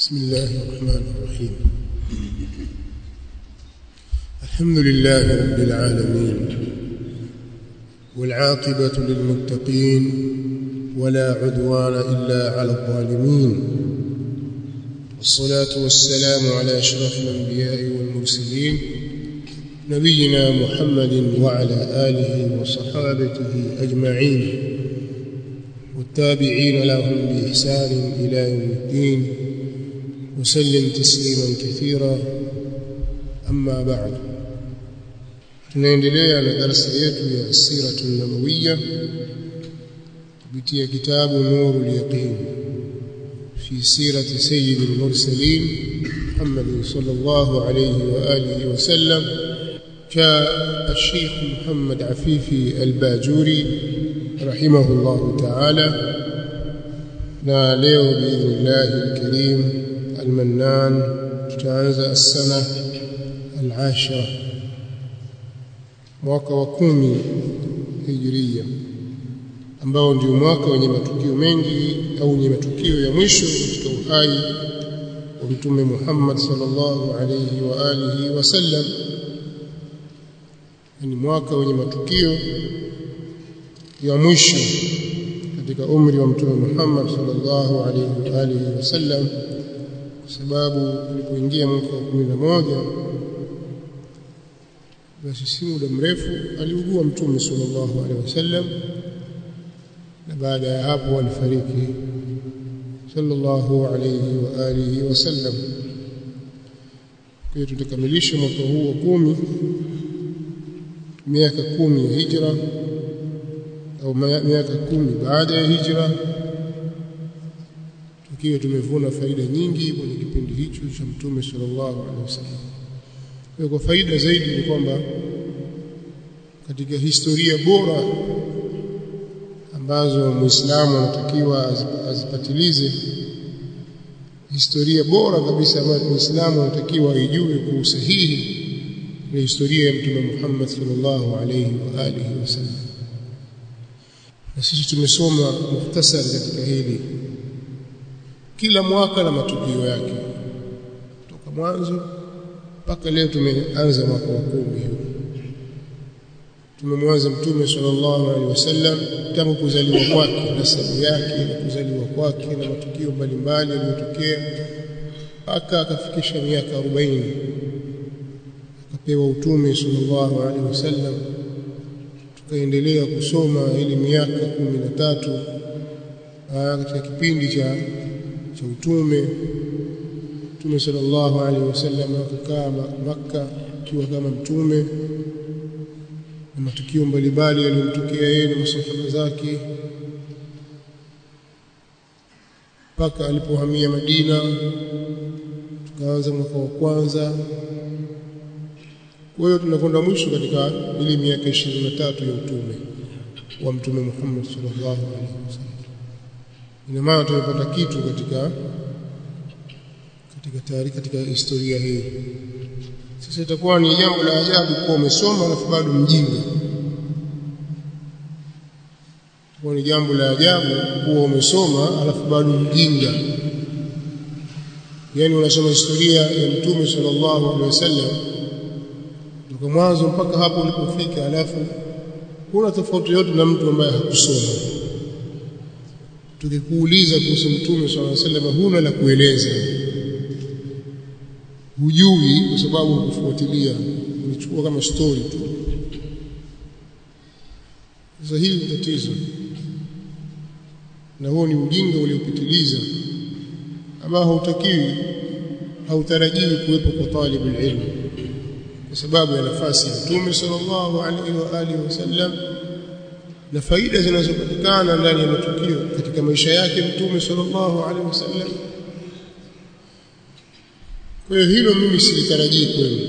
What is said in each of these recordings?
بسم الله الرحمن الرحيم الحمد لله رب العالمين والعاقبة للمتقين ولا عدوان إلا على الظالمين والصلاة والسلام على أشرف الأنبياء والمرسلين نبينا محمد وعلى آله وصحابته أجمعين والتابعين لهم بإحسان إلى يوم الدين وسلم تسليما كثيرا أما بعد tunaendelea na darasa yetu ya siratu nabawiya kupitia kitabu nuru yaqin fi sirati sayyid al-mursalin Muhammad sallallahu alayhi wa alihi wa sallam جاء الشيخ محمد عفيفي الباجوري رحمه الله تعالى na leo biidhnillah alkarim almannan tutaanza السنه العاشره mwaka wa kumi hijiria ambao ndio mwaka wenye matukio mengi au wenye matukio ya mwisho katika uhai wa mtume Muhammad sallallahu alayhi wa alihi wasallam ni mwaka wenye matukio ya mwisho katika umri wa mtume Muhammad sallallahu alayhi wa alihi wasallam kwa sababu alipoingia mwaka wa 11 basi si muda mrefu aliugua mtume sallallahu alaihi wasallam na baada ya hapo alifariki sallallahu alaihi wa alihi wasallam kwa hiyo tutakamilisha mwaka huu wa kumi miaka kumi ya hijra au miaka kumi baada ya hijra tukiwa tumevuna faida nyingi kwenye kipindi hicho cha mtume sallallahu alaihi wasallam kwa faida zaidi ni kwamba katika historia bora ambazo muislamu anatakiwa azipatilize historia bora kabisa ambayo muislamu anatakiwa aijue kwa usahihi ni historia ya mtume Muhammad sallallahu alayhi wa alihi wasallam na sisi tumesoma muhtasari katika hili kila mwaka na matukio yake kutoka mwanzo mpaka leo tumeanza mwaka wa kumi tumemwanza mtume sallallahu alaihi wasallam tangu kuzaliwa kwake na sababu yake na kuzaliwa kwake na matukio mbalimbali yaliyotokea mpaka akafikisha miaka 40 akapewa utume sallallahu alaihi wasallam tukaendelea kusoma ili miaka kumi na tatu katika kipindi cha cha utume Mtume sallallahu alaihi wasallam akakaa Makka akiwa kama mtume na matukio mbalimbali yaliyomtokea yeye na masahaba zake mpaka alipohamia Madina tukaanza mwaka wa kwanza kwa hiyo tunakwenda mwisho katika ile miaka 23 ya utume wa mtume Muhammad sallallahu alaihi wasallam ina maana tumepata kitu katika katika tayari katika historia hii sasa itakuwa ni jambo la ajabu kuwa umesoma alafu bado mjinga itakuwa ni jambo la ajabu kuwa umesoma alafu bado mjinga yani unasoma historia ya mtume sallallahu alaihi wasallam kutoka mwanzo mpaka hapo ulipofika alafu huna tofauti yote na mtu ambaye hakusoma tukikuuliza kuhusu mtume sallallahu alaihi wasallam huna la kueleza hujui kwa sababu hukufuatilia unachukua kama story tu sasa hili ni tatizo na huo ni ujinga uliopitiliza ambao hautakiwi hautarajiwi kuwepo kwa talibul ilm kwa sababu ya nafasi ya Mtume sallallahu alaihi wa alihi wasallam na faida zinazopatikana ndani ya matukio katika maisha yake Mtume sallallahu alaihi wasallam kwa hiyo hilo mimi silitarajii kwenu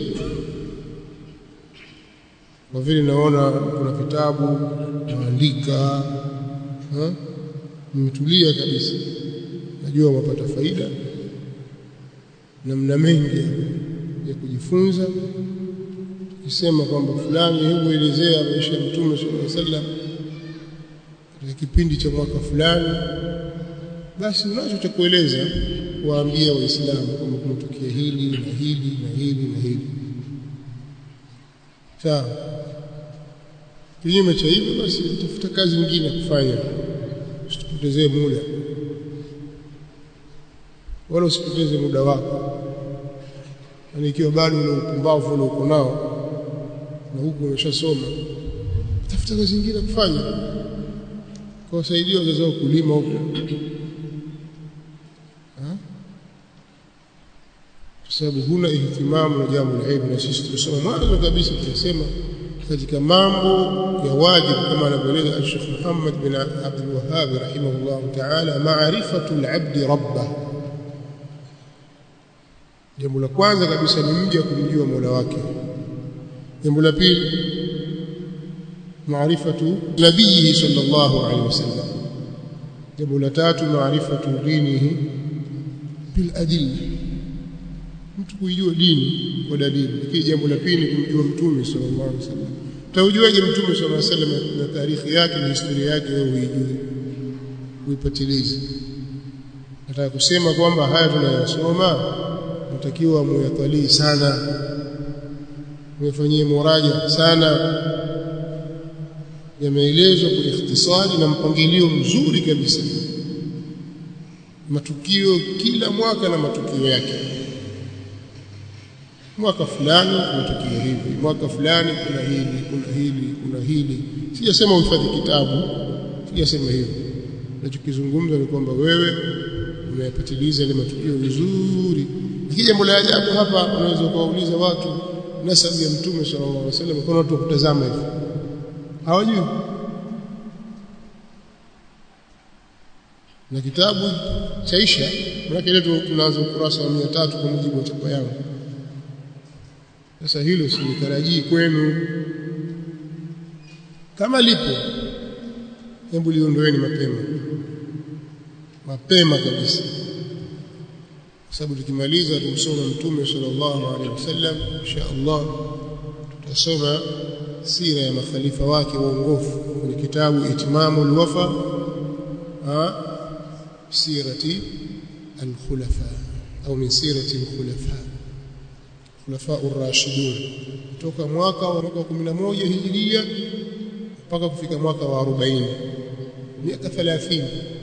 kwa vile naona kuna vitabu naandika nimetulia kabisa najua wapata faida na mna mengi ya kujifunza tukisema kwamba fulani hebu elezea maisha ya mtume sallallahu alaihi wasallam katika kipindi cha mwaka fulani basi unacho cha kueleza waambia waislamu kwamba kumetokea hili na hili na hili na hili sawa kinyume cha hivyo basi tafuta kazi nyingine kufanya usitupotezee muda wala usipoteze muda wako yani ikiwa bado ule upumbavu ule uko nao na huku umeshasoma tafuta kazi nyingine kufanya kwa wasaidia wazazi wao kulima huko kwa sababu huna ihtimamu na jambo la ilmu na sisi tulisoma mwanzo kabisa tunasema katika mambo ya wajibu kama anavyoeleza Sheikh Muhammad bin Abdul Wahhab rahimahullah ta'ala ma'rifatu al-'abd rabbah jambo la kwanza kabisa ni mja kumjua Mola wake jambo la pili maarifatu nabii sallallahu alaihi wasallam jambo la tatu maarifatu dinihi bil adilla mtu kuijua dini kwa dalili lakini jambo la pili kumjua mtume sallallahu alaihi wasallam utaujuaje mtume sallallahu alaihi wasallam na tarehe yake na historia yake wewe uijue uipatilize nataka kusema kwamba haya tunayosoma mtakiwa muyatalii sana muyafanyie muraja sana yameelezwa kwa ikhtisari na mpangilio mzuri kabisa matukio kila mwaka na matukio yake mwaka fulani kuna tukio hivi mwaka fulani kuna hili kuna hili kuna hili sijasema uhifadhi kitabu sijasema hivyo nachokizungumza ni kwamba wewe unayapatiliza ile matukio vizuri lakini jambo la ajabu hapa unaweza kuwauliza watu nasabu ya mtume sallallahu alaihi wasallam kuna watu kutazama hivi hawajui na kitabu chaisha maana leo tunaanza ukurasa wa 300 kwa mujibu wa chapa yangu sasa hilo silitarajii kwenu kama lipo hebu liondoeni mapema mapema kabisa kwa sababu tukimaliza tumsoma mtume sallallahu alaihi wasallam insha Allah tutasoma sira ya makhalifa wake waongofu kwenye kitabu Itmamul Wafa sirati al-khulafa au min sirati al-khulafa khulafa ar-rashidun kutoka mwaka wa mwaka 11 hijiria mpaka kufika mwaka wa 40 miaka 30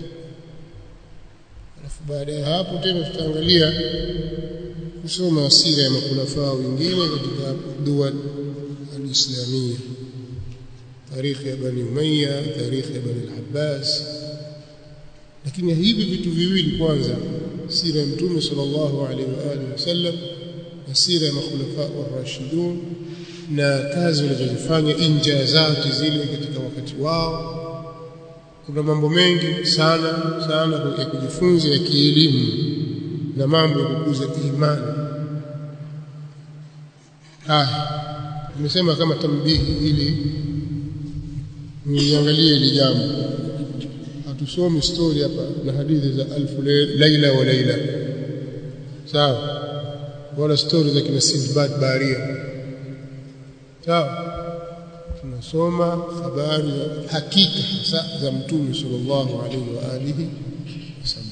alafu baada ya hapo tena tutaangalia kusoma sira ya makhulafa wengine katika dual al-islamia tarikhi ya bani umayya tarikhi ya bani al-abbas lakini hivi vitu viwili kwanza sira ya mtume sallallahu alaihi wa alihi wasallam na sira ya makhulafa ar-rashidun na kazi walizozifanya injazati zile katika wakati wao kuna mambo mengi sana sana ya kujifunza ya kielimu na mambo ya kukuza imani haya nimesema kama tambihi ili niangalie ile jambo hatusomi story hapa na hadithi za alfu laila wa laila sawa wala story za kina Sindbad Baharia sawa tunasoma habari za hakika hasa za mtume sallallahu alaihi wa alihi wasallam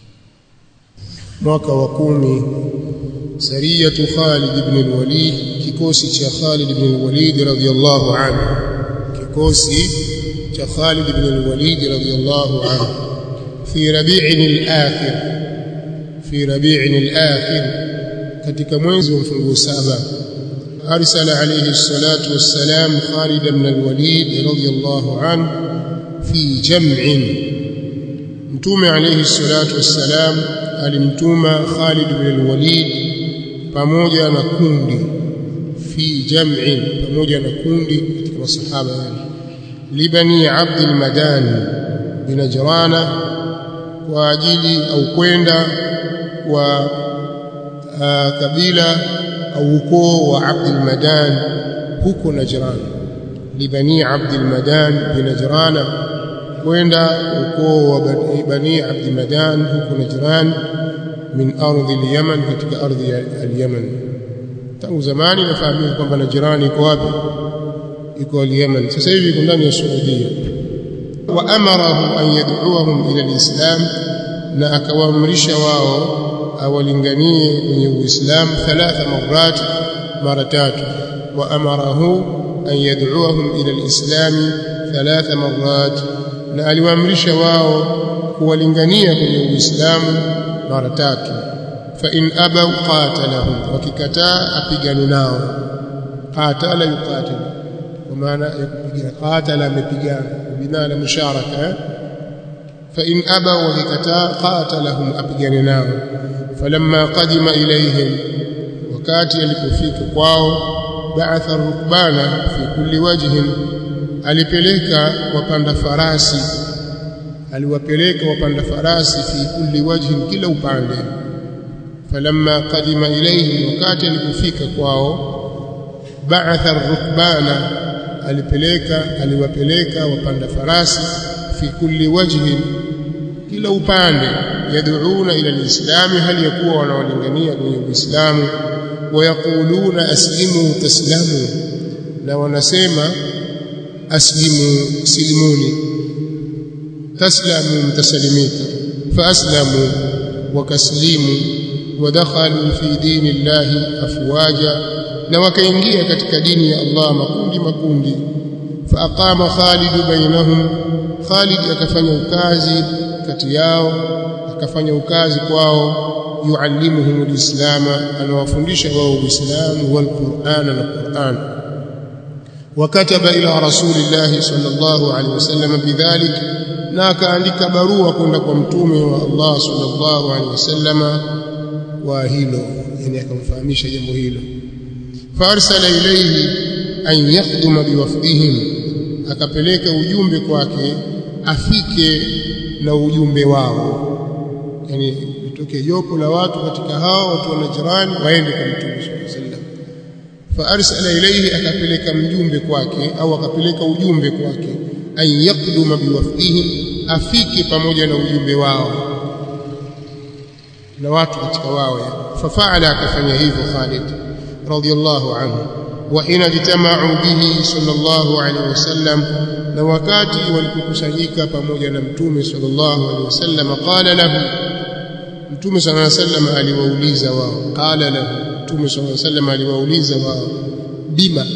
mwaka wa kumi sariyatu Khalid ibn al-Walid kikosi cha Khalid ibn al-Walid radhiyallahu anhu kikosi cha Khalid ibn al-Walid radhiyallahu anhu fi rabi'in al-akhir fi rabi'in al-akhir katika mwezi wa mfunguo saba أرسل عليه الصلاة والسلام خالد بن الوليد رضي الله عنه في جمع متوم عليه الصلاة والسلام alimtuma Khalid bin al-Walid pamoja na kundi fi jam'in pamoja na kundi katika masahaba wale libani Abd al-Madan bin Najrana kwa ajili au kwenda kwa kabila au ukoo wa Abd al-Madan huko Najran libani Abd al-Madan bin Najrana kwenda ukoo wa bani Abd al-Madan huko Najran min ardhi al-Yaman katika ardhi ya al-Yaman tangu zamani nafahamika kwamba Najran iko wapi iko al-Yaman sasa hivi iko ndani ya Saudia wa amarahum an yad'uhum ila al-Islam na akawaamrisha wao awalinganie kwenye uislamu thalatha marat mara tatu wa amarahu an yad'uahum ila alislami thalatha marat na aliwaamrisha wao kuwalingania kwenye uislamu mara tatu fa in abaw qatalahum wakikataa apigane nao qatala yuqatil kwa maana ya kupigana qatala amepigana binana musharaka fa in abaw wakikataa qatalahum apigane nao falamma qadima ilayhim wakati alipofika kwao ba'atha rukbana fi kulli wajhin alipeleka wapanda farasi aliwapeleka wapanda farasi fi kulli wajhin kila upande falamma qadima ilayhim wakati alipofika kwao ba'atha rukbana alipeleka aliwapeleka wapanda farasi fi kulli wajhin kila upande yad'una ila alislami hali yakuwa wanawalingania kwenye uislamu wayaquluna aslimu taslamu na wanasema aslimu silimuni taslamu mtasalimika faaslamu wakaslimu wadakhalu fi dini llahi afwaja na wakaingia katika dini ya Allah makundi makundi faaqama Khalid bainahum Khalid akafanya ukazi kati yao akafanya ukazi kwao yuallimuhum alislama anawafundisha wao uislamu wal qur'ana na qur'an وكتب الى رسول الله صلى الله عليه وسلم بذلك na akaandika barua kwenda kwa mtume wa Allah sallallahu alaihi wasallama wa hilo yani akamfahamisha jambo hilo farsala ilayhi an yakhduma biwafdihim akapeleka ujumbe kwake afike na ujumbe wao yani itoke jopo la watu katika hao watu wa Najran waende kwa mtume sallallahu alaihi wasallam faarsala ilayhi akapeleka mjumbe kwake au akapeleka ujumbe kwake an yaqduma biwafdihim afike pamoja na ujumbe wao na watu katika wao fafaala akafanya hivyo Khalid radiyallahu anhu wa hina jitama'u bihi sallallahu alaihi wasallam na wakati walipokusanyika pamoja na mtume sallallahu alaihi wasallam qala lahu mtume sallallahu alaihi wasallam aliwauliza wao qala lahu mtume sallallahu alaihi wasallam aliwauliza wao bima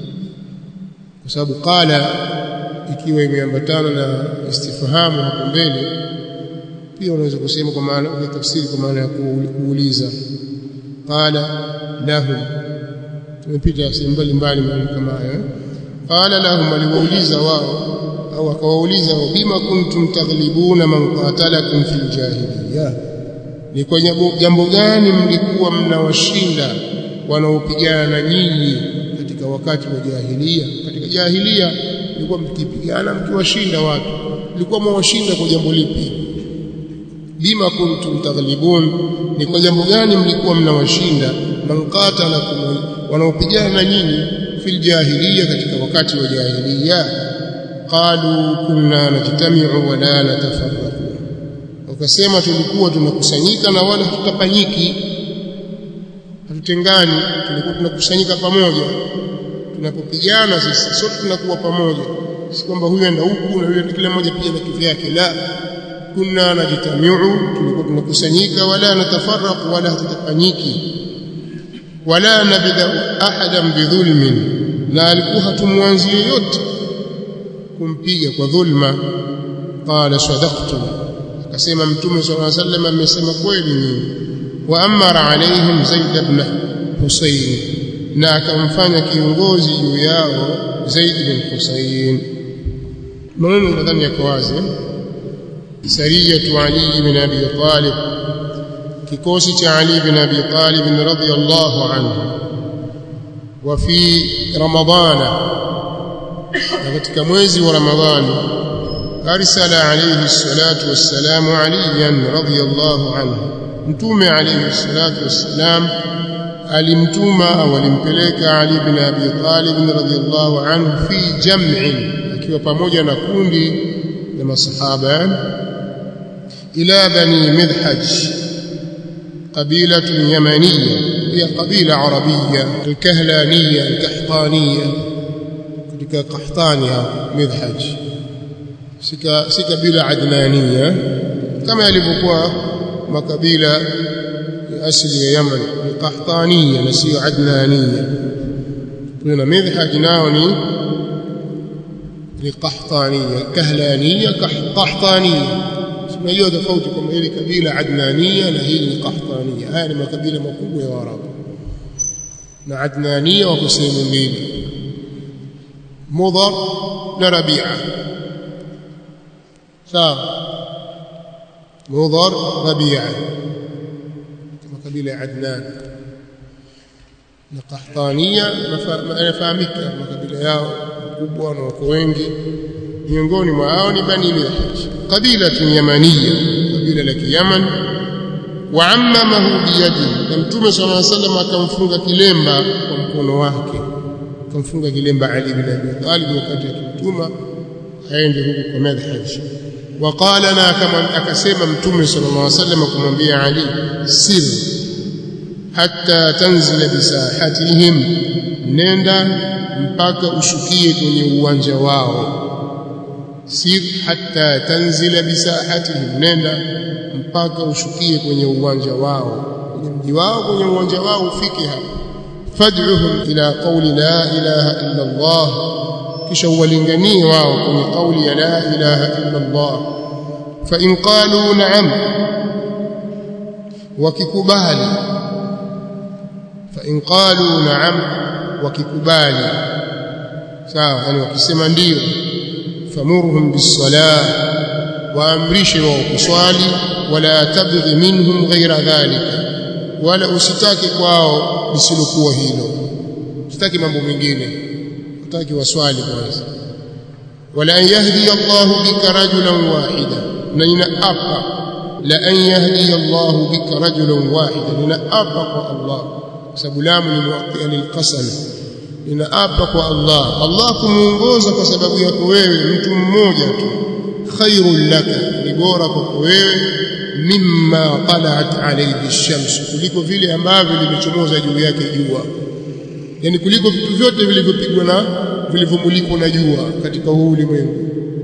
kwa sababu qala ikiwa imeambatana na istifhamu hapo mbele pia unaweza kusema kwa maana kwa tafsiri kwa maana ya kuuliza qala lahum tumepita sehemu mbalimbali kama hayo qala lahum aliwauliza wao au akawauliza bima kuntum taghlibuna man qatalakum fil jahiliya ni kwa jambo gani mlikuwa mnawashinda wanaopigana na nyinyi katika wakati wa jahiliya katika jahiliya mlikuwa mkipigana mkiwashinda watu mlikuwa mwashinda kwa jambo lipi bima kuntum taghlibun ni kwa jambo gani mlikuwa mnawashinda man qatalakum wanaopigana na nyinyi fil jahiliya katika wakati wa jahiliya qalu kunna najtami'u wa la natafarraqu wakasema tulikuwa tunakusanyika na wala hatutapanyiki hatutengani tulikuwa tunakusanyika pamoja tunapopigana sisi sote tunakuwa pamoja si kwamba huyu enda huku na yule kila mmoja pia na kivyake la kunna najtamiu tulikuwa tunakusanyika wala natafarraqu wala hatutapanyiki wala nabda ahadan bidhulmin na alikuwa hatumwanzi yoyote kumpiga kwa dhulma qala sadaqtum akasema mtume sallallahu alaihi wasallam amesema kweli nyinyi wa amara alaihim zaid ibn husayn na akamfanya kiongozi juu yao zaid bin husayn maneno nadhani yako wazi sariyatu ali ibn abi talib kikosi cha ali ibn abi talib radhiyallahu anhu wa fi ramadana na katika mwezi wa ramadhani أرسل عليه الصلاة والسلام عليا رضي الله عنه متوم عليه الصلاة والسلام alimtuma au alimpeleka Ali bin Abi Talib radhiyallahu anhu fi jam'in akiwa pamoja na kundi la masahaba ila bani midhaj قبيلة يمنية هي قبيلة عربية الكهلانية الكحطانية كذلك قحطانية مذحج si kabila adnania kama yalivyokuwa makabila asili ya Yaman ni Qahtaniya na sio Adnaniya kuna midhhaj nao ni ni Qahtaniya Kahlaniya Qahtaniya tunajua tofauti kwamba hili kabila Adnaniya na hili ni Qahtaniya haya ni makabila makubwa ya Waarabu na Adnaniya wako sehemu mbili Mudhar na Rabi'a sawa Mudhar Rabi'a makabila ya Adnan na Qahtaniya yanafahamika makabila yao makubwa na wako wengi miongoni mwa hao ni Bani Mihaj kabila yamaniya kabila la Kiyaman wa ammamahu biyadihi na Mtume صلى الله عليه وسلم akamfunga kilemba kwa mkono wake akamfunga kilemba Ali bin Abi Talib wakati akimtuma aende huko kwa madhhaj وقال na kama akasema Mtume صلى الله عليه وسلم kumwambia Ali sir hatta tanzila bisahatihim nenda mpaka ushukie kwenye uwanja wao sir hatta tanzila bisahatihim nenda mpaka ushukie kwenye uwanja wao kwenye mji wao kwenye uwanja wao ufike hapo fad'uhum ila qawli la ilaha illa Allah kisha uwalinganie wao kwenye kauli ya la ilaha illa Allah fa in qalu na'am wakikubali fa in qalu na'am wakikubali sawa yani wakisema ndio famurhum bis-salah waamrishe wao kuswali wala tabghi minhum ghaira dhalika wala usitake kwao lisilokuwa hilo usitaki mambo mengine utaki waswali kwanza wala an yahdi Allahu bika rajulan wahida na ninaapa la an yahdi Allahu bika rajulan wahida ninaapa kwa Allah sababu lamu ni muwaqqia lilqasam ninaapa kwa Allah Allah kumuongoza kwa sababu yako wewe mtu mmoja tu khairul laka ni bora kwako wewe mimma talat alayhi ash-shams kuliko vile ambavyo limechomoza juu yake jua yani kuliko vitu vyote vilivyopigwa na vilivyomulikwa na jua katika huu ulimwengu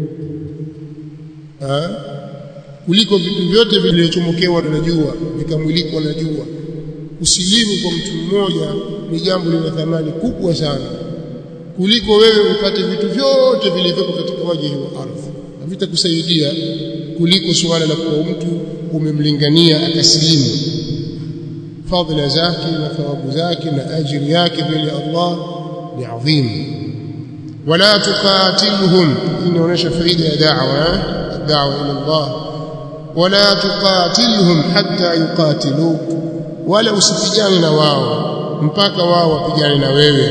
kuliko vitu vyote vilivyochomokewa na jua vikamulikwa na jua usilimu kwa mtu mmoja ni jambo lina thamani kubwa sana kuliko wewe upate vitu vyote vilivyopo katika waji wa ardhi havitakusaidia kuliko suala la kuwa mtu umemlingania akasilimu fadhila zake na thawabu zake na ajiri yake mbele ya Allah ni adhim wala tuqatilhum inaonyesha faida ya da'wa da'wa ila Allah wala tuqatilhum hatta yuqatiluk wala usipigane na wao mpaka wao wapigane na wewe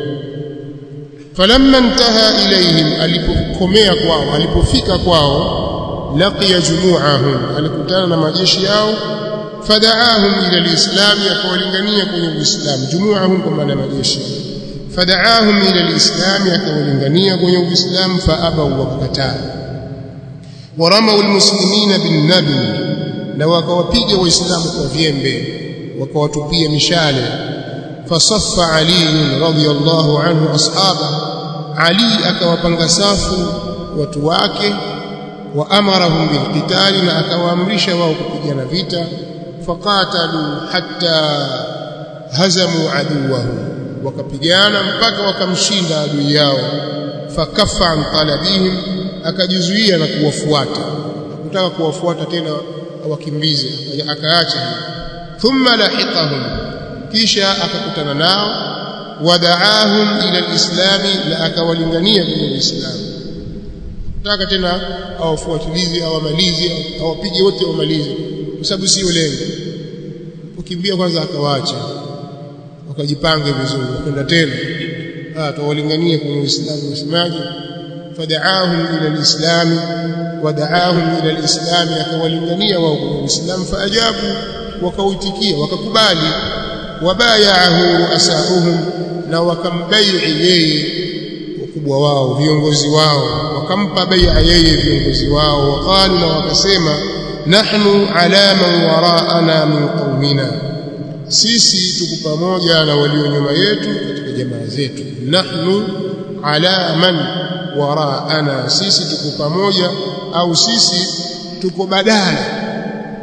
falamma intaha ilayhim alipokomea kwao alipofika kwao laqiya jumu'ahum alikutana na majeshi yao fada'ahum ila alislam yakawalingania kwenye uislamu jumu'ahum kwa maana majeshi fada'ahum ila alislam yakawalingania kwenye uislamu faabaw wakakataa waramau almuslimina bin nabi na wakawapiga waislamu kwa vyembe wakawatupia mishale fasaffa ali radhiyallahu anhu ashaba ali akawapanga safu watu wake wa amarahum bilqitali na akawaamrisha wao kupigana vita faqatalu hatta hazamu aduwahu wakapigana mpaka wakamshinda adui yao fakaffa an talabihim akajizuia na kuwafuata hakutaka kuwafuata tena awakimbize akaacha thumma lahiqahum kisha akakutana nao wadaahum ila alislami na akawalingania kwenye uislamu taka tena awafuatilize awamalize awapige wote wamalize kwa sababu sio lengo ukimbia kwanza akawaacha wakajipange vizuri kwenda tena ah tawalingania kwenye uislamu wasemaje fadaahum ila alislam wadaahum ila alislam akawalingania wao kwenye uislamu faajabu wakautikia wakakubali wabayaahu ruasauhum na wakambaii yeye wakubwa wao viongozi wao wakampa bai'a yeye viongozi wao waqalu na wakasema nahnu ala man waraana min qaumina sisi tuko pamoja na walio nyuma yetu katika jamaa zetu nahnu ala man waraana sisi tuko pamoja au sisi tuko badala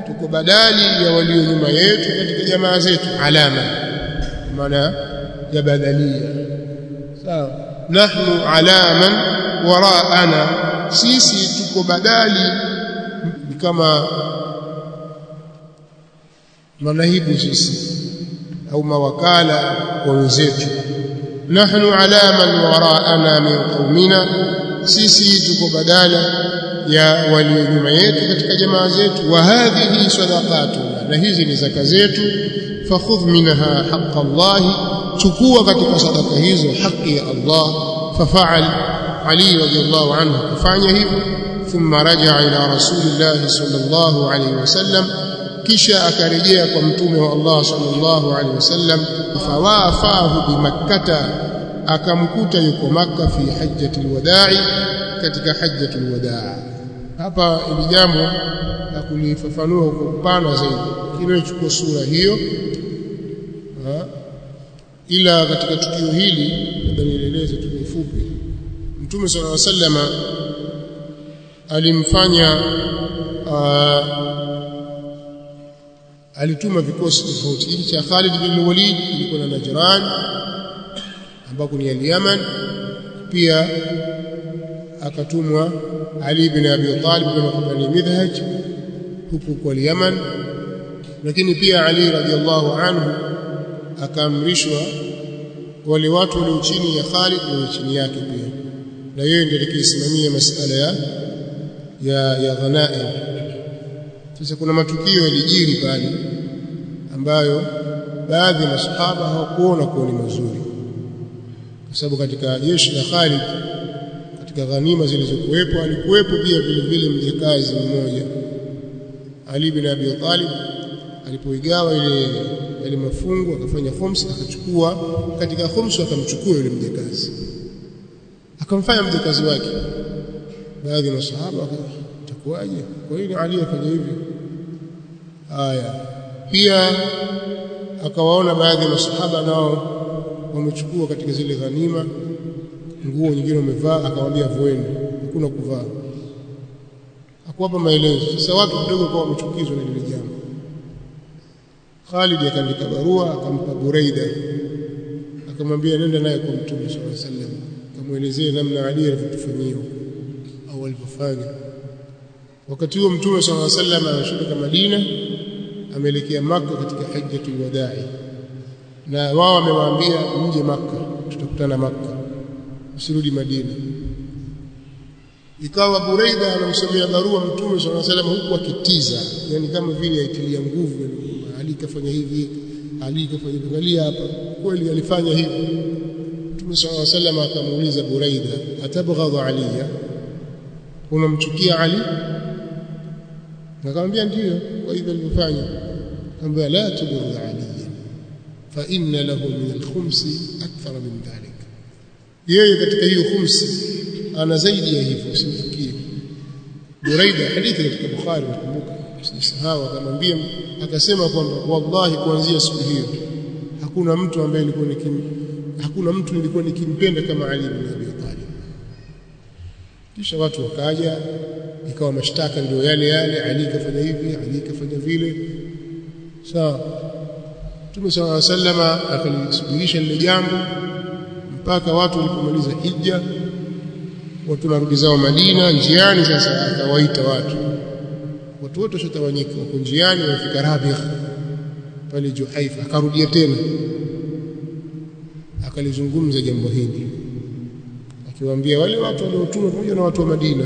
tuko badali ya walio nyuma yetu katika jamaa zetu alama maana ya badalia sawa nahnu alaman waraana sisi tuko badali kama manahibu sisi au mawakala wa wenzetu nahnu alaman waraana min qaumina sisi tuko badala ya walio nyuma yetu katika jamaa zetu wa hadhihi sadaqatuna na hizi ni zaka zetu fakhudh minha haqqa Allah chukua katika sadaka hizo haki ya Allah fafaal Ali radhiallahu anhu kufanya hivyo thumma rajaa ila rasulillah sallallahu alayhi wasallam kisha akarejea kwa mtume wa Allah sallallahu alaihi wasallam fawafahu bimakkata akamkuta yuko makka fi hajjatil wada'i katika hajjatul wadaa hapa ili jambo la kulifafanua kwa upana zaidi kinachukua sura hiyo ha? ila katika tukio hili labda nieleze tu kifupi mtume sallallahu alaihi wasallam alimfanya alituma vikosi tofauti hiki cha Khalid bin Walid kilikuwa na Najran ambako ni al-Yaman pia akatumwa Ali bin Abi Talib bin Bani Midhaj huku kwa Yaman lakini pia Ali radhiallahu anhu akaamrishwa wale watu walio chini ya Khalid na chini yake pia na yeye ndiye alikisimamia masala ya ya, ya ghanaim sasa kuna matukio yalijiri pale ambayo baadhi ya masahaba hawakuona kuwa ni mazuri kwa sababu katika jeshi la Khalid katika ghanima zilizokuwepo alikuwepo pia vile vile mjakazi mmoja Ali bin Abi Talib alipoigawa ile ile mafungu akafanya khums akachukua katika khums akamchukua yule mjakazi akamfanya mjakazi wake baadhi ya masahaba itakuwaje kwa hiyo Ali afanya hivi haya pia akawaona baadhi ya masahaba nao wamechukua katika zile ghanima nguo nyingine wamevaa akamwambia vueni hakuna kuvaa hakuwapa maelezo sasa watu kidogo kwa wamechukizwa na lile jambo Khalid akaandika barua akampa Buraida akamwambia nenda naye kwa Mtume sallallahu alaihi wasallam akamwelezea namna Ali alivyotufanyia au alivyofanya wakati huo Mtume sallallahu alaihi wasallam anashuka Madina ameelekea Makka katika hajjatul wadai na wao wamewaambia mje Makka tutakutana Makka usirudi Madina ikawa Buraida anamsomea barua Mtume صلى الله عليه وسلم huku akitiza yani kama vile aitilia nguvu Ali kafanya hivi Ali kafanya hivi angalia hapa kweli alifanya hivi Mtume صلى الله عليه وسلم akamuuliza Buraida atabghadha aliya unamchukia Ali akamwambia ndio kwa hivyo alivyofanya akamwambia la tubghadh aliya fa inna lahu min al-khumsi akthar min dhalik yeye katika hiyo khumsi ana zaidi ya hivyo usimfikie Buraida hadithi katika Bukhari nakumbuka sisahau akamwambia akasema kwamba wallahi kuanzia siku hiyo hakuna mtu ambaye nilikuwa nikim hakuna mtu nilikuwa nikimpenda kama Ali ibn Abi Talib kisha watu wakaja ikawa mashtaka ndio yale yale Ali kafanya hivi Ali kafanya vile sawa Mtume صلى الله عليه وسلم akalisubirisha lile jambo mpaka watu walipomaliza hija watu narudi zao Madina njiani sasa akawaita watu watu wote washatawanyika wako njiani wamefika Rabigh pale Juhaifa akarudia tena akalizungumza jambo hili akiwaambia wale watu waliotumwa pamoja na watu wa Madina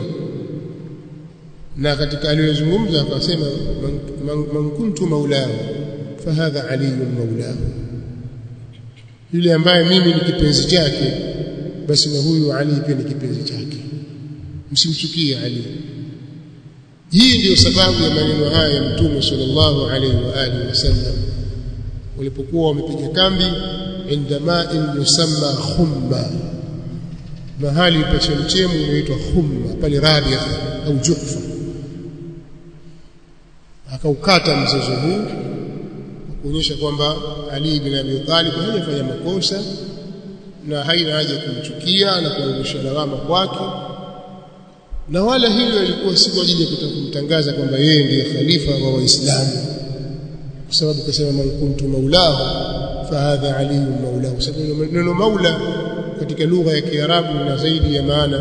na katika aliyozungumza akasema man, man, man kuntu maulahu fahadha aliyun maulahu yule ambaye mimi ni kipenzi chake basi na huyu Ali pia ni kipenzi chake msimchukie Ali hii ndiyo sababu ya maneno haya ya mtume sallallahu alaihi wa alihi wasallam walipokuwa wamepiga kambi inda ma'in yusamma khumma mahali pa chemchemu inaitwa khumma pale Rabia au Juhfa akaukata mzozo huu kuonyesha kwamba Ali bin Abi Talib hajafanya makosa na haina haja kumchukia na kurudisha lawama kwake na wala hilo ilikuwa si kwa ajili ya kutaka kumtangaza kwamba yeye ndiye khalifa wa waislamu kwa sababu kasema man kuntu maulahu fahadha aliyun maulahu sababu neno maula katika lugha ya Kiarabu lina zaidi ya maana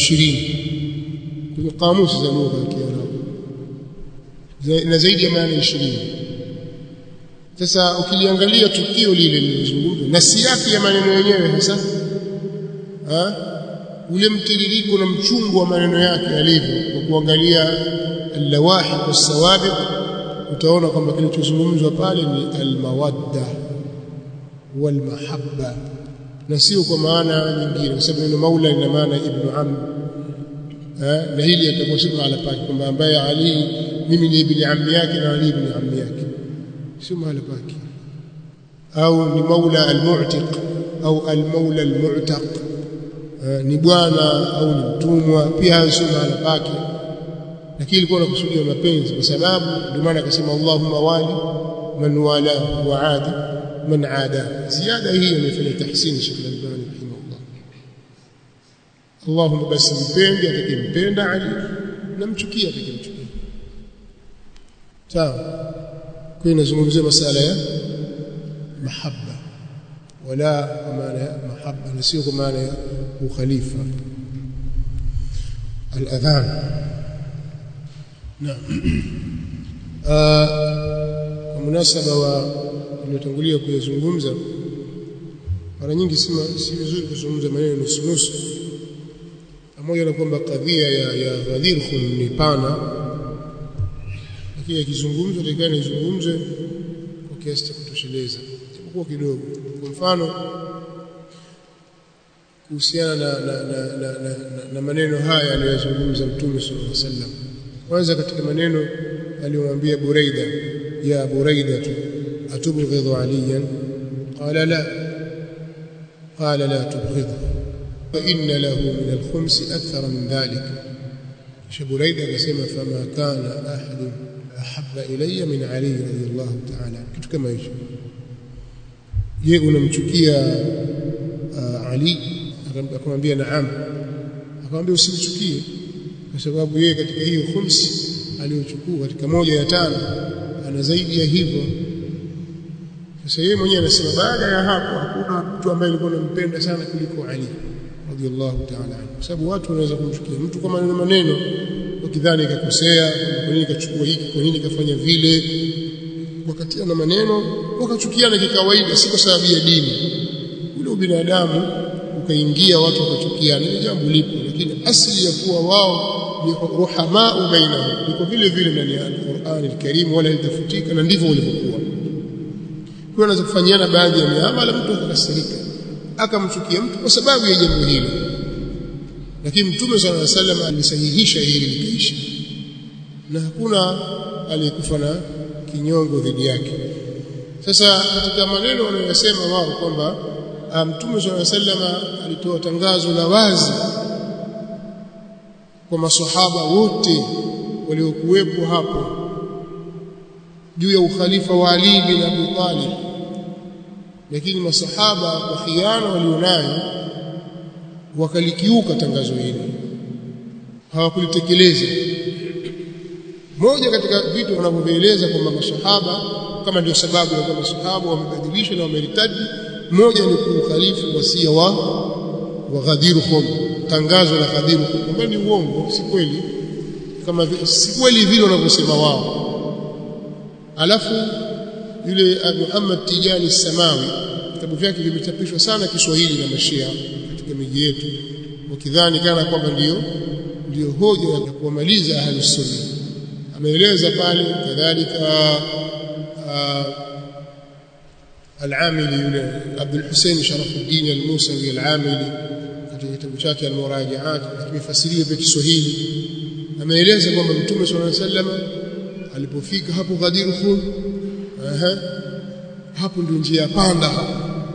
20 kwenye kamusi za lugha ya Kiarabu na zaidi ya maana 20 sasa ukiliangalia tukio lile lilizungumzwa na siafi ya maneno yenyewe hasa ha? ule mtiririko na mchungu wa maneno yake alivyo kwa kuangalia al-lawahiq was-sawabiq utaona kwamba kilichozungumzwa pale ni al-mawadda wal-mahabba na sio kwa maana nyingine kwa sababu neno maula lina maana ibn am na hili atakuwa si mahala pake kwamba ambaye Ali mimi ni ibn ammi yake na Ali ibn ammi yake sio mahala pake au ni maula al-mu'tiq au al-maula al-mu'taq ni bwana au ni mtumwa pia sio mahala pake lakini ilikuwa nakusudia mapenzi kwa sababu ndio maana akasema Allahumma wali man wala wa adi man ada ziada hii imefanya tahsini Sheikh Al-Albani rahimahullah Allahumma basi mpende atakayempenda Ali na mchukie atakayemchukia sawa kwa inazungumzia masala ya mahabba wala kwa maana ya mahabba na sio kwa maana ya ukhalifa al-adhan naam kwa munasaba wa niliotangulia kuyazungumza mara nyingi si vizuri kuzungumza maneno nusu nusu pamoja na kwamba kadhia ya, ya Ghadir Khum ni pana lakini akizungumzwa takiwa nizungumze kwa kiasi cha kutosheleza japokuwa kidogo kwa mfano kuhusiana na, na, na, na, na, na, na maneno haya aliyozungumza Mtume sallallahu alaihi wasallam kwanza katika maneno aliyomwambia Buraida ya Buraida atubghidhu aliyan qala la qala la tubghidhu fa inna lahu min al-khums akthar min dhalik kisha Buraida akasema fama kana ahad ahabba ilayya min Ali radiyallahu ta'ala kitu kama hicho je unamchukia Ali akamwambia naam akamwambia usimchukie kwa sababu yeye katika hiyo khumsi aliyochukua katika moja ya tano ana zaidi ya hivyo sasa yeye mwenyewe anasema baada ya hapo hakuna mtu ambaye alikuwa anampenda sana kuliko Ali radhiallahu ta'ala anhu kwa sababu watu wanaweza kumchukia mtu kwa maneno maneno wakidhani kakosea kwa nini kachukua hiki kwa nini kafanya vile wakatiana maneno wakachukiana kikawaida si kwa sababu ya dini ule ubinadamu ukaingia watu wakachukiana ni jambo lipo lakini asili ya kuwa wao ni ruhamau bainahum liko vile vile ndani ya Qur'an al-Karim wala litafutika na ndivyo walivyokuwa kwa anaweza kufanyiana baadhi ya miamala mtu akakasirika akamchukia mtu kwa sababu ya jambo hilo lakini mtume sallallahu alaihi wasallam alisahihisha hili likaisha na hakuna aliyekufa na kinyongo dhidi yake sasa katika maneno wanayosema wao kwamba mtume sallallahu alaihi wasallam alitoa tangazo la wazi kwa maswahaba wote waliokuwepo hapo juu ya ukhalifa wa Ali bin Abi Talib lakini masahaba kwa khiana walionayo wakalikiuka tangazo hili hawakulitekeleza moja katika vitu wanavyovieleza kwamba masahaba kama ndio sababu ya kwamba masahaba wamebadilisha na wameritadi moja ni kuukhalifu wasia wa wa Ghadir Khum tangazo la Ghadir Khum kwamba ni uongo si kweli kama si kweli vile wanavyosema wao alafu yule Muhammad Tijani Samawi vitabu vyake vimechapishwa sana Kiswahili na Mashia katika miji yetu wakidhani kana kwamba ndio ndio hoja ya kuwamaliza ahlus sunna ameeleza pale kadhalika al-Amili yule Abdul Hussein Sharafuddin al-Musawi al-Amili katika kitabu chake al-Murajaat kimefasiriwa kwa Kiswahili ameeleza kwamba Mtume صلى الله عليه وسلم alipofika hapo Ghadir Khum aha hapo ndio njia panda hapo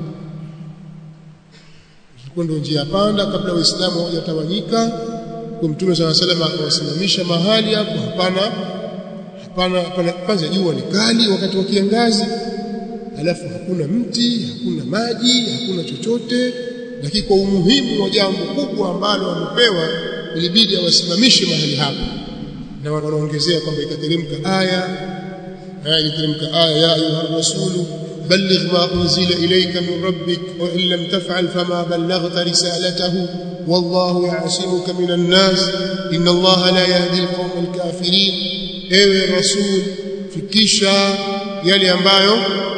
ilikuwa ndio njia panda kabla waislamu hawajatawanyika kwa Mtume صلى الله عليه وسلم akawasimamisha mahali hapo hapana hapana hapana kwanza jua ni kali wakati wa kiangazi alafu hakuna mti hakuna maji hakuna chochote lakini kwa umuhimu wa jambo kubwa ambalo wamepewa ilibidi awasimamishe mahali hapo na wanaongezea kwamba ikateremka aya aya ikateremka aya ya ayuha rasulu balligh ma unzila ilayka min rabbik wa in lam taf'al fama ballaghta risalatahu wallahu ya'simuka minan nas inna allaha la yahdi alqawma alkafirin ewe rasul fikisha yale ambayo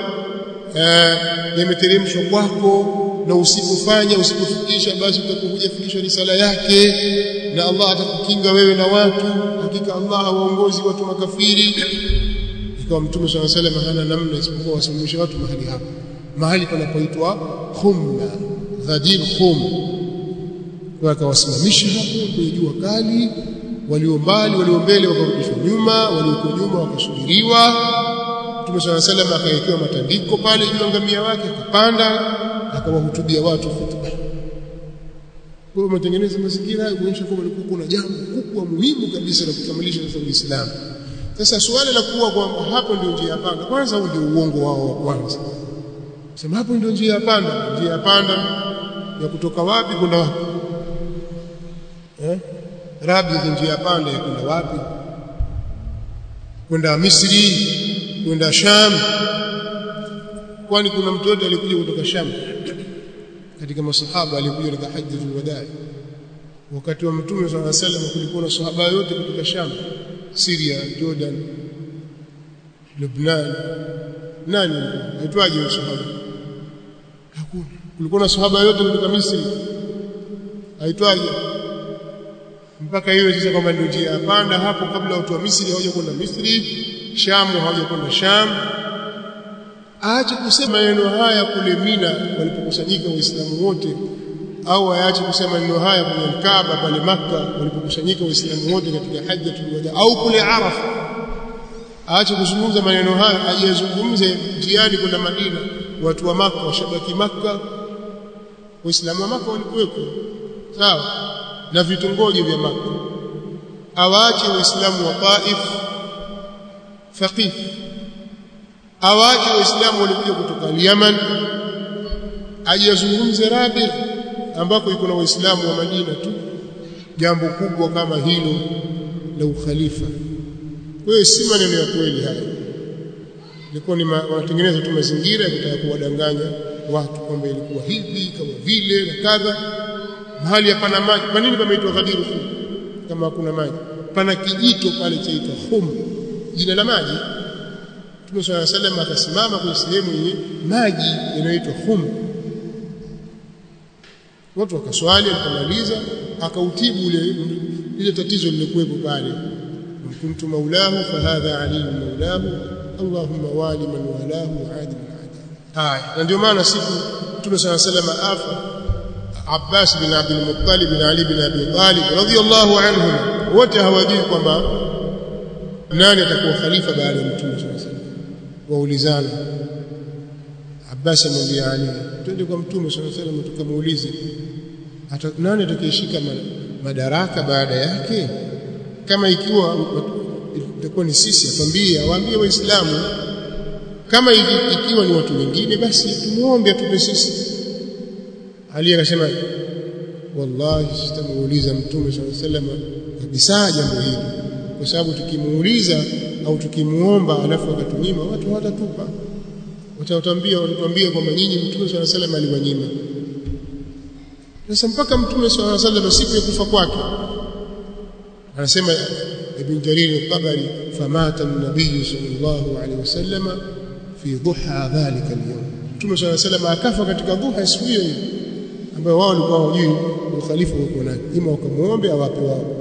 yameteremshwa kwako na usipofanya usipofikisha basi utakuja fikisha risala yake na Allah atakukinga wewe na watu hakika Allah hawaongozi watu makafiri ikawa mtume swalla salam hana namna isipokuwa wasimamishe watu mahali hapo mahali panapoitwa khumma ghadir khum kwa akawasimamisha hapo kwenye jua kali walio mbali walio mbele wakarudishwa nyuma walioko nyuma wakasubiriwa Mtume swalla salam akawekewa matandiko pale juu ya ngamia wake akapanda akawahutubia watu khutba. Kwa hiyo matengeneza mazingira hayo kuonyesha kwamba kulikuwa kuna jambo kubwa muhimu kabisa la kukamilisha sasa Uislamu. Sasa suala la kuwa kwamba hapo ndio njia ya panda, kwanza huu ndio uongo wao wa kwanza. Sema hapo ndio njia ya panda, njia ya panda ya kutoka wapi kwenda wapi? Eh? Rabi ndio njia ya panda ya kwenda wapi? Kwenda Misri, kwenda Sham. Kwani kuna mtu yote alikuja kutoka Sham? katika masahaba alikuja katika hajjatul wadaa wakati wa mtume swalla sallam kulikuwa na sahaba yote kutoka Sham Syria Jordan Lebanon nani aitwaje huyo sahaba hakuna kulikuwa na sahaba yote kutoka Misri aitwaje mpaka hiyo sasa kwamba ndio njia ya panda hapo kabla watu wa Misri hawaja kwenda Misri Sham hawaja kwenda Sham aache kusema maneno haya kule Mina walipokusanyika waislamu wote au aache kusema maneno haya kwenye Kaaba pale Makka walipokusanyika waislamu wote katika hajjatul wada au kule Arafa aache kuzungumza maneno haya ajizungumze njiani kwenda Madina watu wa Makka washabaki Makka waislamu wa Makka walikuwepo sawa na vitongoji vya Makka awaache waislamu wa Taif Faqif awache waislamu walikuja kutoka Yemen aje azungumze Rabigh ambako iko na waislamu wa Madina tu jambo kubwa kama hilo la ukhalifa kwa hiyo si maneno ya kweli haya ilikuwa ni wanatengeneza tu mazingira ya kutaka kuwadanganya watu kwamba ilikuwa hivi kama vile na kadha mahali hapana maji kwa nini pameitwa Ghadir Khum kama hakuna maji pana kijito pale chaitwa Khum jina la maji Mtume صلى الله عليه وسلم akasimama kwenye sehemu yenye maji yanayoitwa Khum. Watu wakaswali akamaliza akautibu ile ile tatizo lilikuwepo pale. Kuntu maulahu fahadha aliyu maulahu Allahumma wali man walahu adi man adi. Haya, na ndio maana siku Mtume صلى الله عليه وسلم afa Abbas bin Abdul Muttalib bin Ali bin Abi Talib radhiyallahu anhum wote hawajui kwamba nani atakuwa khalifa baada ya Mtume صلى الله عليه وسلم waulizana Abbas amwambia Ali twende kwa mtume swalla salam tukamuulize nani atakayeshika madaraka baada yake kama ikiwa itakuwa ni sisi atambie awaambie waislamu kama ikiwa ni watu wengine basi tumuombe atupe sisi Ali akasema wallahi sitamuuliza mtume swalla salam kabisa jambo hili kwa sababu tukimuuliza au tukimuomba alafu akatunyima watu hawatatupa watatambia watatuambia kwamba nyinyi mtume swalla salam aliwanyima sasa mpaka mtume swalla salam siku ya kufa kwake anasema ibn jarir al-tabari famata an-nabiy sallallahu alayhi wasallam fi dhuha dhalika al-yawm mtume swalla salam akafa katika dhuha siku hiyo ambayo wao walikuwa hawajui ukhalifa uko nani ima wakamuombe awape wao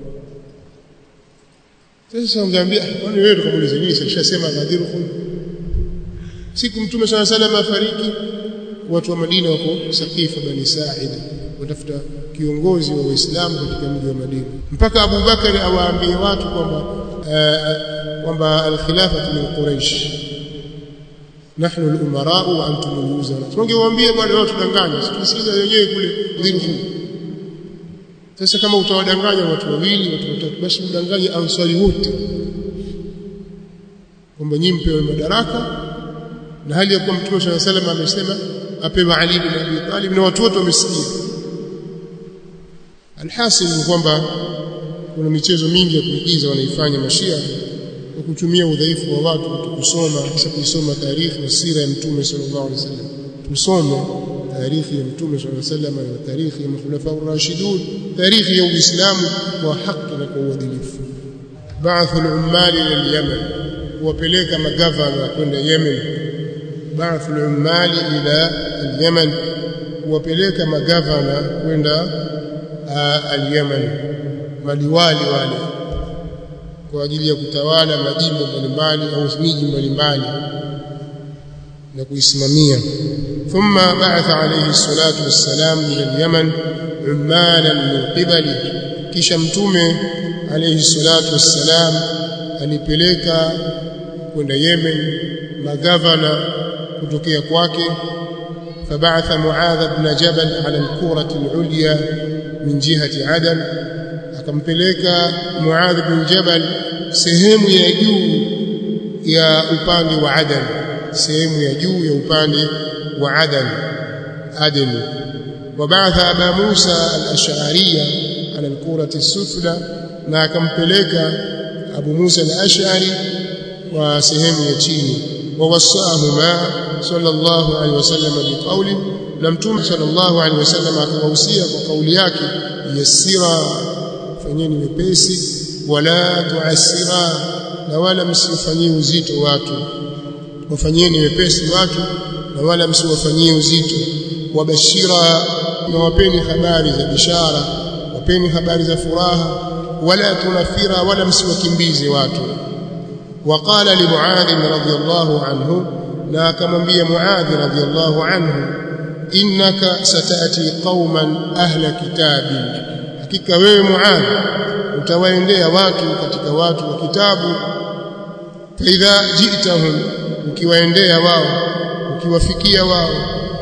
sasa ungeambia kwani wewe tukamuuliza nini sishasema Ghadir Khum siku mtume swalla salam afariki watu wa Madina wako Saqifa bani Sa'id watafuta kiongozi wa Waislamu katika mji wa Madina mpaka Abu Bakari awaambie watu kwamba kwamba al-khilafatu min Quraysh nahnu al-umara wa antum al-wuzara tungewaambia bwana wao tudanganya tusikiza wenyewe kule Ghadir Khum sasa kama utawadanganya watu wawili watu watatu basi mdanganye ansari wote kwamba nyinyi mpewe madaraka na hali ya kuwa mtume swalla salam amesema apewe Ali bin Abi Talib na watu wote wamesikia alhasil ni kwamba kuna michezo mingi ya kuigiza wanaifanya mashia kwa kutumia udhaifu wa watu kusoma hasa kuisoma taarikhi na sira ya mtume sallallahu alaihi wasallam tusome taarikhi ya mtume sallallahu alaihi wasallam na taarikhi ya makhulafa ar-rashidun taarikhi ya uislamu kwa haki na kwa uadilifu ba'ath al-ummal ila al-yaman kuwapeleka magavana kwenda Yemen ba'ath al-ummal ila al-yaman kuwapeleka magavana kwenda al-yaman maliwali wale kwa ajili ya kutawala majimbo mbalimbali au miji mbalimbali na kuisimamia thumma ba'atha alayhi salatu wassalam ila al-yaman ummalan min qibali kisha mtume alayhi salatu wassalam alipeleka kwenda Yemen magavana kutokea kwake فبعث معاذ بن جبل على الكورة العليا من جهة عدن akampeleka Muadh bin Jabal sehemu ya juu ya upande wa Adan sehemu ya juu ya upande wa Adan Aden wabaatha Aba Musa al-Ash'ariyya ala al-kurati as-sufla na akampeleka Abu Musa al-Ash'ari wa sehemu ya chini wawasahuma sallallahu alaihi wasallam biqauli na mtume sallallahu alaihi wasallam akawahusia kwa kauli yake yasira fanyeni wepesi wala tuasira na wala msifanyie uzito watu wafanyeni wepesi watu na wala msiwafanyie uzito wabashira na wapeni habari za bishara wapeni habari za furaha wala tunafira wala msiwakimbize watu وقال لمعاذ رضي الله عنه لا كمنبي معاذ رضي الله عنه إنك ستأتي قوما أهل كتاب hakika wewe Muadh utawaendea watu katika watu wa kitabu faidha jitahum ukiwaendea wao ukiwafikia wao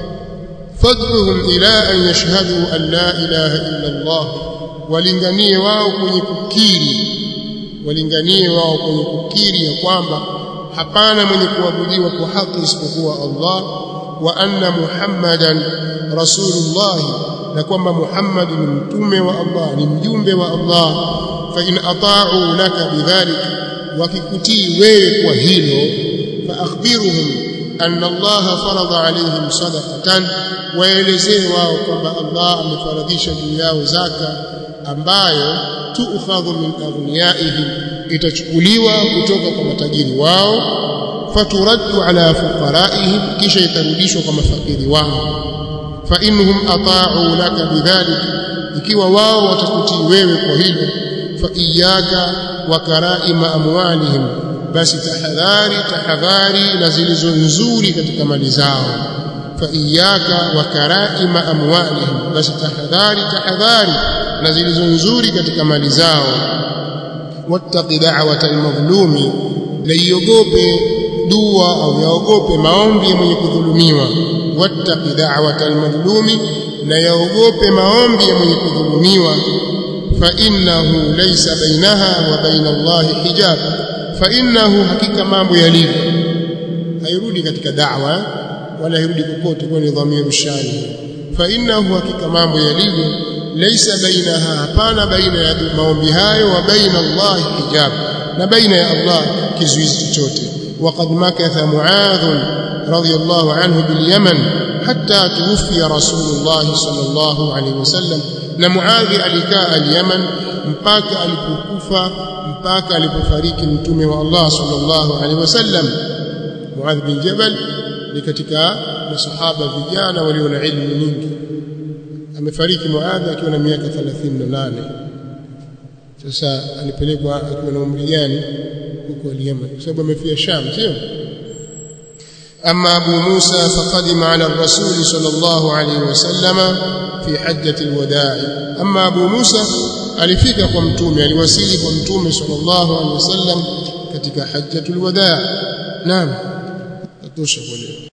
fad'uhum ila an yashhadu an la ilaha illa Allah walinganie wao kwenye kukiri walinganie wao kwenye kukiri ya kwamba hapana mwenye kuabudiwa kwa haki isipokuwa Allah wa anna Muhammadan rasulullah na kwamba Muhammad ni mtume wa Allah ni mjumbe wa Allah fa in ata'u laka bidhalik wakikutii wewe kwa hilo fa akhbiruhum anna Allah farada alayhim sadaqatan waelezee wao kwamba Allah amefaradhisha juu yao zaka ambayo tuukhadhu min aghniyaihim itachukuliwa kutoka kwa matajiri wao faturaddu ala fuqaraihim kisha itarudishwa kwa mafakiri wao fa innahum ata'u laka bidhalik ikiwa wao watakutii wewe kwa hilo fa iyyaka wa karaima amwalihim basi tahadhari tahadhari na zilizo nzuri katika mali zao fa iyyaka wa karaima amwalihim basi tahadhari tahadhari na zilizo nzuri katika mali zao wattaqi da'wata almadhlumi la iogope dua au yaogope maombi ya mwenye kudhulumiwa wattaqi da'wata almadhlumi na yaogope maombi ya mwenye kudhulumiwa fa innahu laysa bainaha wa baina Allahi hijab fa innahu hakika mambo yalivyo hairudi katika da'wa wala hairudi kokote kwa ni dhamiru shani fa innahu hakika mambo yalivyo laysa bainaha hapana baina ya maombi hayo wa baina Allah hijab na baina ya Allah kizuizi chochote وقد مكث معاذ رضي الله عنه باليمن حتى توفي رسول الله صلى الله عليه وسلم na Muadhi alikaa al-Yaman mpaka alipokufa mpaka alipofariki mtume wa Allah sallallahu alaihi wasallam Muadh bin Jabal ni katika masahaba vijana walio na ilmu nyingi amefariki Muadh akiwa na miaka 38 sasa alipelekwa akiwa na umri gani huko al-Yaman kwa sababu amefia Sham sio أما أبو موسى فقدم على الرسول صلى الله عليه وسلم في حجة الوداع أما أبو موسى alifika kwa mtume aliwasili kwa mtume sallallahu alaihi wasallam katika hajjatul wadaa naam tatosha kwa leo